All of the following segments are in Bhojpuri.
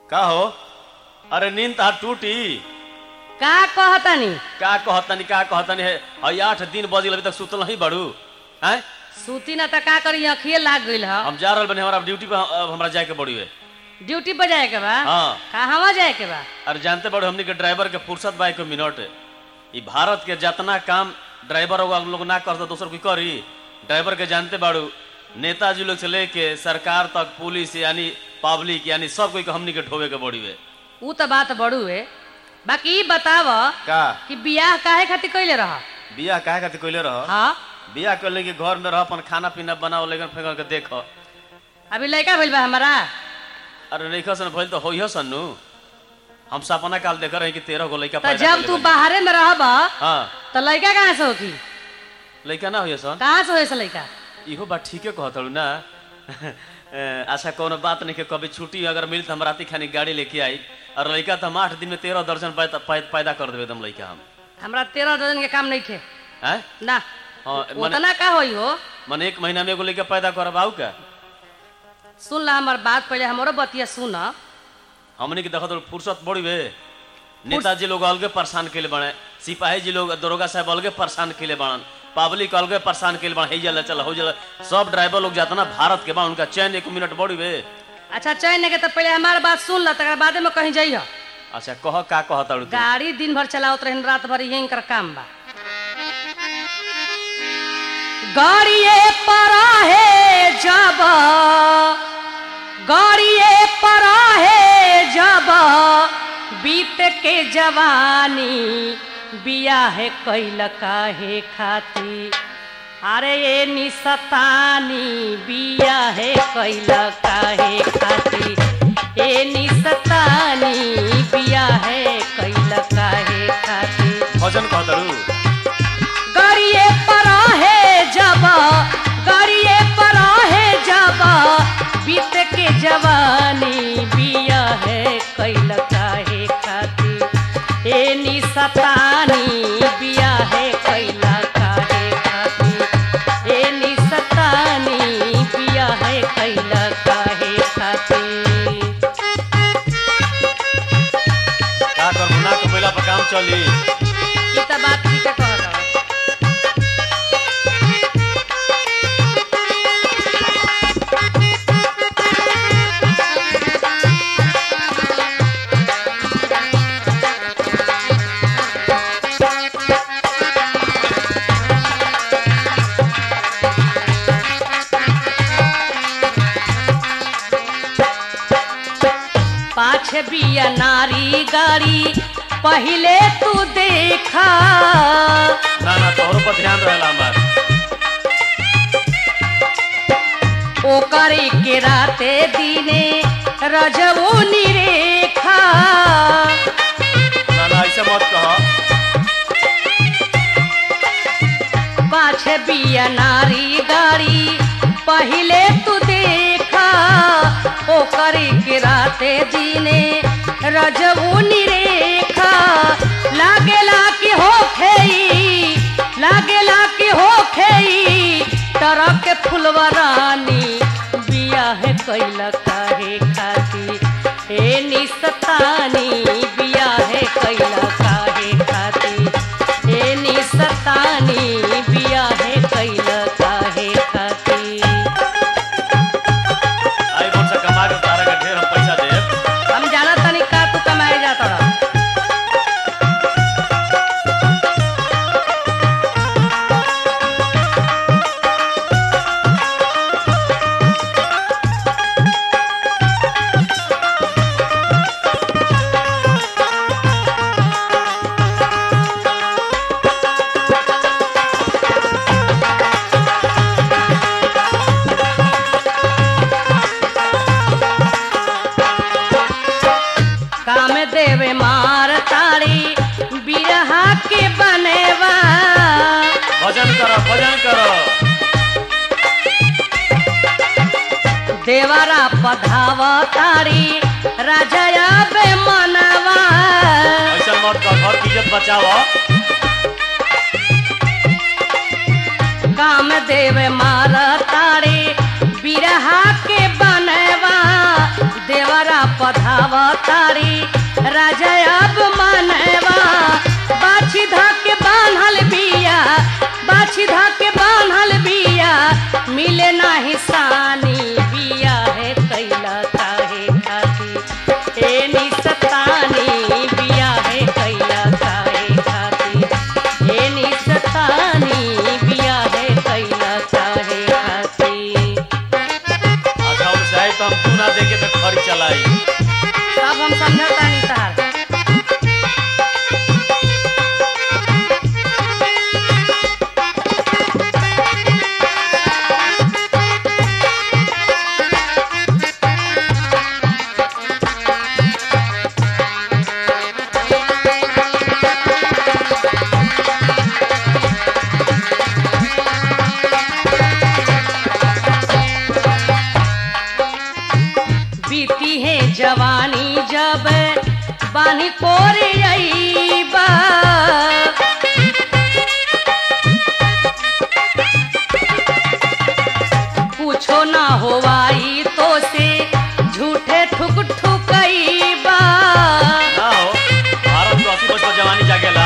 का हो अरे नींद तार टूटी का कहतनी का कहतनी का कहतनी है हई आठ दिन बजे अभी तक सुतल नहीं बड़ू हैं सूती ना त का करी अखिए लाग गइल ह हम जा रहल बने हमारा ड्यूटी पे अब हमरा जाए के बड़ी है ड्यूटी पर जाए के बा हाँ कहवा जाए के बा अरे जानते बड़ो हमनी के ड्राइवर के फुर्सत बा एक मिनट ई भारत के जितना काम ड्राइवर होगा हम लोग ना करते दोसर कोई करी ड्राइवर के जानते बाड़ू नेताजी लोग से लेके सरकार तक पुलिस यानी पब्लिक यानी सब कोई के हमनी के ढोवे के बड़ी है ऊ त बात बड़ू है बाकी ई बताव का कि बियाह काहे खातिर कइले रह बियाह काहे खातिर कइले रह हाँ बियाह कर लेके घर में रह अपन खाना पीना बनाओ लेकिन फेंक के देख अभी लड़का भइल बा हमारा अरे नहीं सन भइल तो होइह सन्नू हम सपना काल देख रहे कि तेरह गो लड़का त पैदा जब कइले तू बानी। बाहरे में रहब हाँ त लड़का कहाँ से होखी लड़का ना होइह सन कहाँ से होए से लड़का इहो बात ठीके कहतलू ना ए, अच्छा कोनो बात नहीं के कभी छुट्टी अगर मिली तो हम राती खानी गाड़ी लेके आई और लड़का तो हम आठ दिन में तेरह दर्जन पैदा पै- पैदा कर देवे एकदम लड़का हम हमरा तेरह दर्जन के काम नहीं थे हैं ना हाँ मने उतना का होई हो मने एक महीना में एगो लड़का पैदा करब आऊ का सुन ला हमार बात पहले हमरो बतिया सुन हमने के देखत फुर्सत बड़ी बे नेताजी लोग अलगे परेशान केले बने सिपाही जी लोग दरोगा साहब अलगे परेशान केले बड़न पब्लिक अलगे परेशान केले बड़न हे जला चल हो जला सब ड्राइवर लोग जाता ना भारत के बा उनका चैन एक मिनट बड़ी बे अच्छा चैन के तो पहले हमार बात सुन ला तकर बादे में कहीं जाइह अच्छा कह का कहता तू गाड़ी दिन भर चलावत रहन रात भर यही कर काम बा गाड़िए पर है जब गाड़िए पर है जब बीत के जवानी बियाह कैल काहे खाती अरे ये निसतानी बियाह कैल काहे खाती ए निसतानी बियाह कैल काहे खाती भजन कहता गरिए पर है जब गरिए पर है जब बीत के जवानी बिया है कैल काहे खाती ए निसतानी बिया है कैल काहे खाती ए निसतानी बिया है कैल काहे खाती का कर गुना कमैला पर काम चली ई त बात ठीक है कहत हौ। पाछ बिया नारी गाड़ी पहिले तू देखा ना ना तोहरो पर ध्यान रहेला हमार ओकर के राते दिने रजवो निरेखा ना ना ऐसे मत कह पाछ बिया नारी गाड़ी पहिले तू देखा ओकर के राते दिने रजवो निरेखा लागेला कि हो खेई लागेला कि हो खेई तरह के फुलवा रानी बियाह कैल काहे खाती हे निसतानी बियाह कैल काहे खाती हे निसतानी बियाह कैल काहे खाती आई बोल से कमा के तारा के ढेर हम पैसा देब हम जाना तनी का तू कमाए जाता रह काम देवे मार तारी बिरहा के बनेवा भजन करो भजन करो देवरा पधाव तारी राजया बे मनवा ऐसा मत कह घर की इज्जत बचाओ काम देव मार तारी बिरहा के बनेवा देवरा पधाव खड़ी चलाई सब हम समझता नहीं तार बीती है जवानी जब बानी कोरे अईबा पूछो ना होवाई तो से झूठे ठुक ठुकईबा ना हो भारत को अस्सी वर्ष पर जवानी जागेला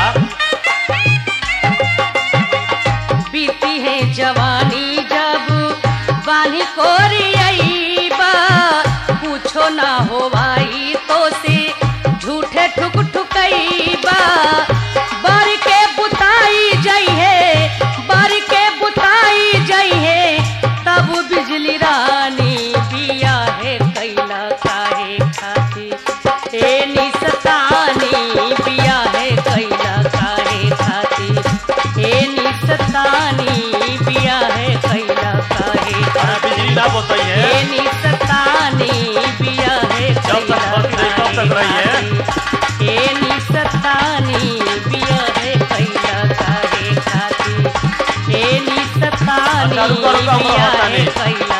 बीती है जवानी जब बानी कोरी अईबा पूछो ना होवाई तो से झूठे ठुक ठुकईबा बर के बुताई जई है बर के बुताई जई है तब बिजली रानी बिया है कैला काहे खाती ए निसतानी बिया है कैला काहे खाती ए निसतानी बिया है कैला काहे अरे बिजली ना बोतई है ए निसतानी बिया है जब तक भर्ती रही तब तक रही है ए निसतानी बिया है कैला काहे खाती ए निसतानी अच्छा, रुको, रुको, हम बिया बतानी। है कैला